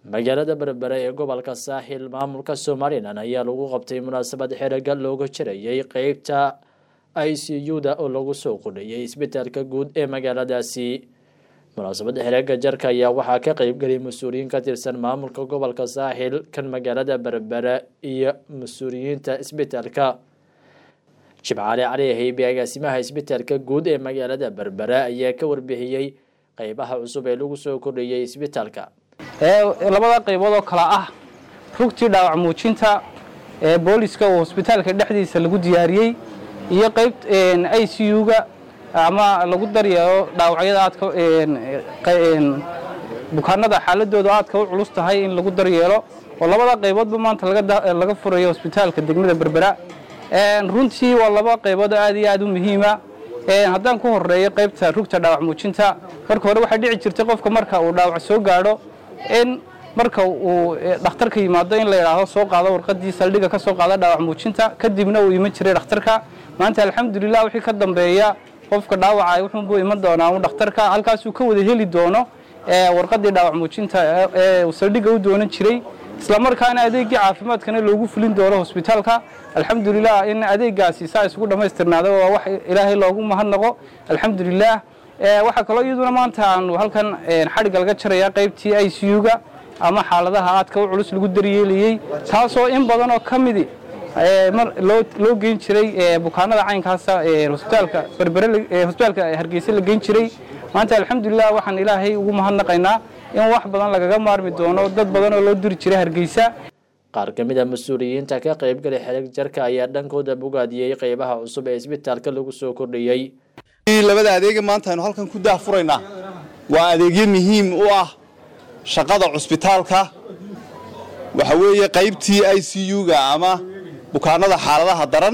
magaalada berbere ee gobolka saaxil maamulka somalilan ayaa lagu qabtay munaasabad xeraga looga jarayay qeybta i c u-da oo lagu soo qudhayay isbitaalka guud ee magaaladaasi munaasabadda xeraga jarka ayaa waxaa ka qeybgeliyay mas-uuliyiin ka tirsan maamulka gobolka saaxil kan magaalada berbere iyo mas-uuliyiinta isbitaalka jimcaale cali haybe agaasimaha isbitaalka guud ee magaalada berbere ayaa ka warbixiyey qeybaha cusub ee lagu soo kordhiyey isbitaalka labada qaybood oo kale ah rugtii dhaawac muujinta ee booliska oo hosbitaalka dhexdiisa lagu diyaariyey iyo qayb i c u-ga ama lagu daryeelo dhaawacyada aadka bukaanada xaaladooda aadka u culus tahay in lagu daryeelo oo labada qayboodba maanta laga furayo hosbitaalka degmada berbera runtii waa laba qaybood aad iyo aad u muhiima haddaan ku horeeyo qaybta rugta dhaawac muujinta marka hore waxaa dhici jirtay qofka marka uu dhaawac soo gaadho in marka uu dhakhtarka yimaado in la yidhaahdo soo qaado warqadii saldhiga ka soo qaada dhaawac muujinta kadibna uu iman jiray dhakhtarka maanta alxamdulilah wixii ka dambeeya qofka dhaawacay wuxuunbuu iman doonaa un dhakhtarka halkaasuu ka wada heli doono warqadii dhaawac muujinta ee uu saldhiga u doonan jiray islamarkaana adeegii caafimaadkana loogu fulin doono hosbitaalka alxamdulilah in adeegaasi saa isugu dhammaystirnaada waa wax ilaahay loogu mahadnaqo alxamdulilah waxaa kaloo iyaduna maanta aanu halkan xadhigga laga jarayaa qaybtii i c u-ga ama xaaladaha aadka u culus lagu daryeelayey taasoo in badan oo ka midi loo geyn jiray bukaanada caynkaasa hosbitaalka berbere hosbitaalka hargeysa la geyn jiray maanta alxamdulilah waxaan ilaahay ugu mahadnaqaynaa in wax badan lagaga maarmi doono dad badan oo loo diri jiray hargeysa qaar ka mid a mas-uuliyiinta ka qaybgalay xerig jarka ayaa dhankooda bogaadiyey qeybaha cusub ee isbitaalka lagu soo kordhiyey labada adeega maanta aynu halkan ku daahfuraynaa waa adeegyo muhiim u ah shaqada cusbitaalka waxa weeye qaybtii i c u-ga ama bukaanada xaaladaha daran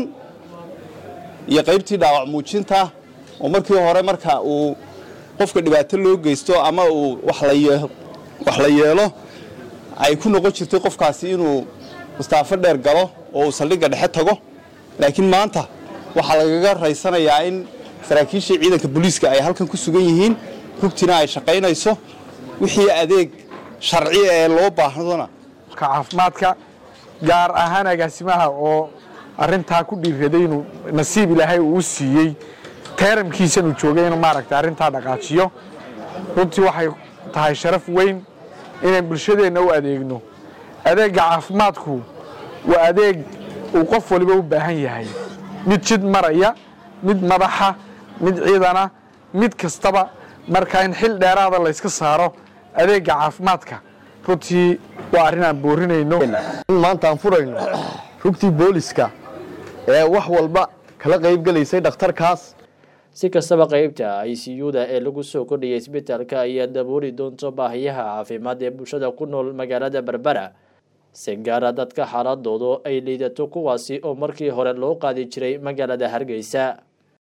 iyo qaybtii dhaawac muujinta oo markii hore marka uu qofka dhibaato loo geysto ama uu wax la yeelo ay ku noqon jirtay qofkaasi inuu mustaafo dheer galo oo uu saldhigga dhexe tago laakiin maanta waxaa lagaga raysanayaa in saraakiishii ciidanka booliiska ay halkan ku sugan yihiin rugtina ay shaqaynayso wixii adeeg sharci ee loo baahdona caafimaadka gaar ahaan agaasimaha oo arintaa ku dhiiraday inuu nasiib ilaahay uu siiyey teeramkiisanuu joogay inuu maaragta arrintaa dhaqaajiyo runtii waxay tahay sharaf weyn inaan bulshadeenna u adeegno adeegga caafimaadku waa adeeg uu qof waliba u baahan yahay mid jid maraya mid madaxa mid ciidana mid kastaba marka in xil dheeraada layska saaro adeegga caafimaadka runtii waa arrin aan boorinayno in maanta aan furayno rugtii booliska ee wax walba kala qaybgelaysay dhakhtarkaas si kastaba qeybta i c u-da ee lagu soo kordhiyay isbitaalka ayaa dabooli doonto baahiyaha caafimaad ee bulshada ku nool magaalada berbera si gaara dadka xaaladoodu ay liidato kuwaasi oo markii hore loo qaadi jiray magaalada hargeysa